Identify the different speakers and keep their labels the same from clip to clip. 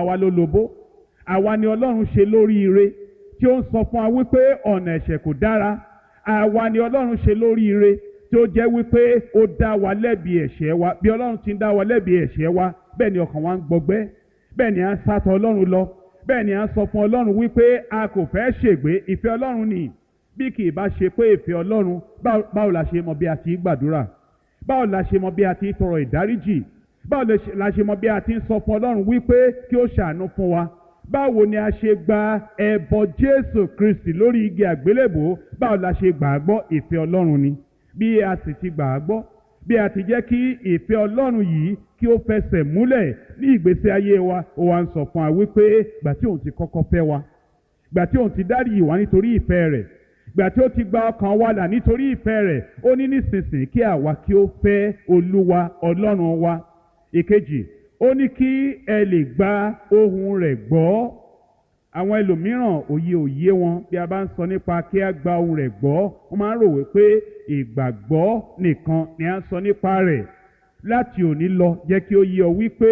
Speaker 1: àwa ló lobó àwa ni ọlọ́run ṣe lóríire tí ó ń sọ fún wa wípé ọ̀nà ẹ̀ṣẹ̀ kò dára àwa ni ọlọ́run ṣe lóríire tí ó jẹ́ wípé ó dá wa lẹ́bi ẹ̀ṣẹ̀ wa bí ọlọ́run ti ń dá wa lẹ́bi ẹ̀ṣẹ̀ wa bẹ́ẹ̀ ni ọkàn wa ń gbọgbẹ́ bẹ́ẹ̀ ni à ń sátọ̀ ọlọ́run lọ bẹ́ẹ̀ ni à ń sọ fún ọlọ́run wípé a kò fẹ́ ṣègbé ìfẹ́ ọlọ́run ni bí kì í bá ṣe pé ìfẹ́ ọlọ́run báwo la ṣe mọ bí a ti gbàdúrà báwo la ṣe mọ bí a ti tọrọ ìdáríjì báwo la ṣe mọ bí a ti ń sọ fún ọlọ́run wípé kí ó ṣàánú fún wa báwo ni a ṣe gba ẹbọ jésù kristi lórí igi àgbélébò báwo la ṣe gbà á gbọ́ ìfẹ́ ọlọ́run ni bí a sì ti gbà á gbọ́ bí a ti jẹ́ kí ìfẹ́ ọlọ́run yìí kí ó fẹsẹ̀ múlẹ̀ ní ìgbésí ayé wa ó wá ń sọ fún wa wípé gbà tí òun ti kọ́kọ́ fẹ́ wa gbà tí òun ti dáríjì wá nítorí ìfẹ́ rẹ̀ gbà tí ó ti gba ọkàn wa là nítorí ìfẹ́ rẹ̀ ó ní nísinsìnyí kí àwa kí ó fẹ́ olúwa ọlọ́run wa ìkejì ó ní kí ẹ lè gba ohùn rẹ̀ gbọ́ àwọn ẹlòmíràn òye òye wọn bí a bá ń sọ nípa kí a gba ohùn rẹ̀ gbọ́ wọ́n máa ń rò wípé ìgbàgbọ́ nìkan ni a ń sọ nípa rẹ̀ láti òní lọ jẹ́ kí ó yé ọ wípé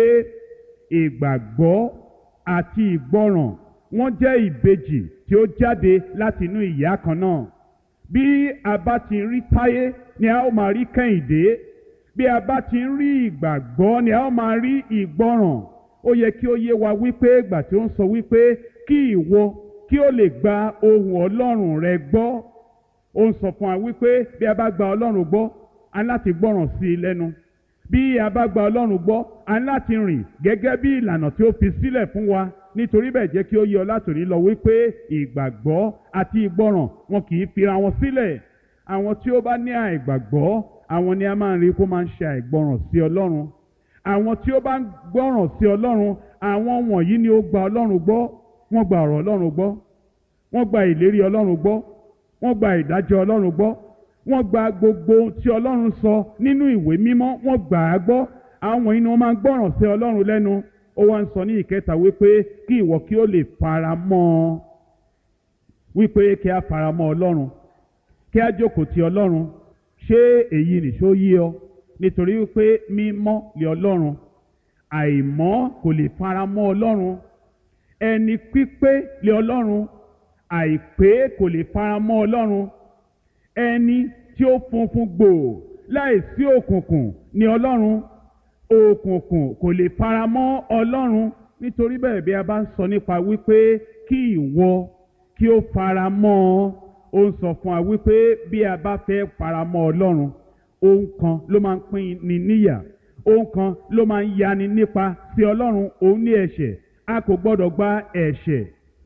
Speaker 1: ìgbàgbọ́ àti ìgbọràn wọ́n jẹ́ ìbejì tí ó jáde láti inú ìyá kan náà bí a bá ti rí táyé ni a ó máa rí kẹ́hìndé bí a bá ti ń rí ìgbàgbọ́ ni a ó máa rí ìgbọràn ó yẹ kí ó yé wa wípé ìgbà tí ó ń sọ wípé kí ìwọ kí ó lè gba ohùn ọlọ́run rẹ gbọ́ ó ń sọ fún wa wípé bí a bá gba ọlọ́run gbọ́ a ní láti gbọ́ràn sí i lẹ́nu bí a bá gba ọlọ́run gbọ́ a ní láti rìn gẹ́gẹ́ bí ìlànà tí ó fi sílẹ̀ fún wa nítorí bẹ́ẹ̀ jẹ́ kí ó yé ọ látòrí lọ wípé ìgbàgbọ́ àti ìgbọràn wọn kì í fira wọn sílẹ̀ àwọn tí ó bá ní àìgbàgbọ́ àwọn ni a máa ń rí kó máa ń ṣe àìgbọràn sí ọlọ́run àwọn tí ó bá ń gbọ́ràn sí ọlọ́run àwọn wọ̀nyí ni ó gba ọlọ́run gbọ́ wọ́n gba ọ̀rọ̀ ọlọ́run gbọ́ wọ́n gba ìlérí ọlọ́run gbọ́ wọ́n gba ìdájọ́ ọlọ́run gbọ́ wọ́n gba gbogbo ohun tí ọlọ́run sọ nínú ìwé mímọ́ wọ́n gbà á gbọ́ àwọn wọ̀nyí ni wọ́n máa ń gbọ́ràn sí ọlọ́run lẹ́nu ó wá ń sọ ní ìkẹta wípé kí ìwọ kí ó lè fara mọ́ ọ wípé kí a fara mọ́ ọlọ́run kí a jókòó ti ọlọ́run ṣé èyí nìṣó yí ọ nítorí wípé mímọ́ lé ọlọ́run àìmọ́ kò lè fara mọ́ ọlọ́run ẹni pípé lé ọlọ́run àìpé kò lè fara mọ́ ọlọ́run ẹni tí ó funfun gbòò láìsí òkùnkùn ní ọlọ́run òkùnkùn kò lè fara mọ́ ọlọ́run nítorí bẹ́ẹ̀ bí a bá ń sọ nípa wípé kí ìwọ kí ó fara mọ́ ọ ó ń sọ fún wa wípé bí a bá fẹ́ fara mọ́ ọlọ́run ohun kan ló máa ń pín ni níyà ohun kan ló máa ń yani nípa sí ọlọ́run òun ní ẹ̀ṣẹ̀ a kò gbọ́dọ̀ gba ẹ̀ṣẹ̀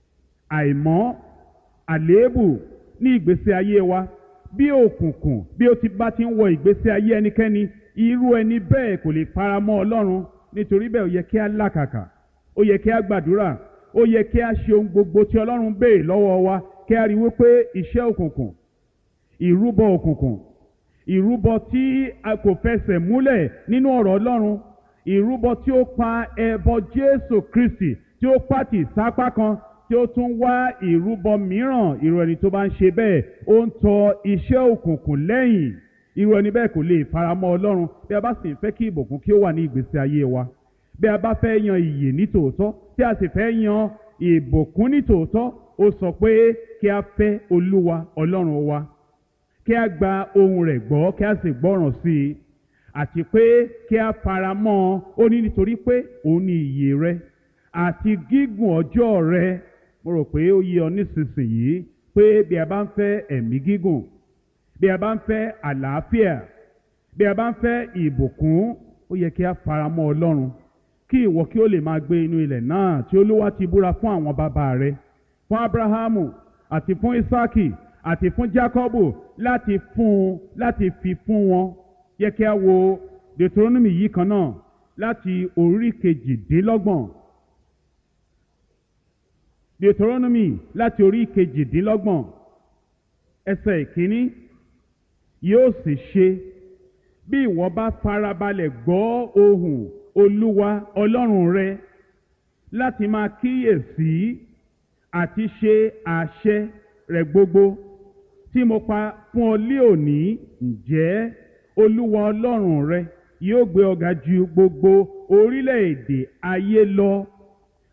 Speaker 1: àìmọ́ àléébù ní ìgbésí ayé wa bí òkùnkùn bí ó ti bá ti ń wọ ìgbésí ayé ẹnikẹ́ni irú ẹni bẹ́ẹ̀ kò lè fara mọ́ ọlọ́run nítorí bẹ́ẹ̀ ó yẹ kí a làkàkà ó yẹ kí a gbàdúrà ó yẹ kí a ṣe ohun gbogbo tí ọlọ́run béè lọ́wọ́ wa kí a rí wípé iṣẹ́ òkùnkùn ìrúbọ òkùnkùn ìrúbọ tí a kò fẹsẹ̀ múlẹ̀ nínú ọ̀rọ̀ ọlọ́run ìrúbọ tí ó pa ẹbọ jésù kristi tí ó pàtì sápá kan tí ó tún wá ìrúbọ mìíràn irú ẹni tó bá ń ṣe bẹ́ẹ̀ ó ń tọ iṣẹ́ òkùnkùn lẹ́yìn irú ẹni bẹ́ẹ̀ kò lè faramọ́ ọlọ́run bí a bá sì ń fẹ́ kí ìbùkún kí ó wà ní ìgbésí ayé wa bí a bá fẹ́ yan ìyè ní tòótọ́ tí a sì fẹ́ yan ìbùkún ní tòótọ́ ó sọ pé kí a fẹ́ olúwa ọlọ́run wa kí a gba ohùn rẹ̀ gbọ́ kí a sì gbọ́ràn sí i àti pé kí a fara mọ́ ọ ó ní nítorí pé òun ni ìyè rẹ àti gígùn ọjọ́ rẹ mo rò pé ó yé ọ nísinsìnyí pé bí a bá ń fẹ́ ẹ̀mí gígùn bí a bá ń fẹ́ àlàáfíà bí a bá ń fẹ́ ìbùkún ó yẹ kí a fara mọ́ ọlọ́run kí ìwọ kí ó lè máa gbé inú ilẹ̀ náà tí olúwa ti búra fún àwọn bàbá rẹ fún abrahamu àti fún isaki àti fún jacobu láti fún un láti fi fún wọn yẹ kí a wo deuteronomy yìí kan náà láti orí kejìdínlọ́gbọ̀n deuteronomy láti orí kejìdínlọ́gbọ̀n ẹsẹ̀ ìkíní yóò sì ṣe bí ìwọ bá farabalẹ̀ gbọ́ ohùn olúwa ọlọ́run rẹ láti máa kíyèsí àti ṣe àṣẹ rẹ̀ gbogbo tí mo pa fún ọ lé òní ǹjẹ́ olúwa ọlọ́run rẹ yóò gbé ọ ga ju gbogbo orílẹ̀-èdè ayé lọ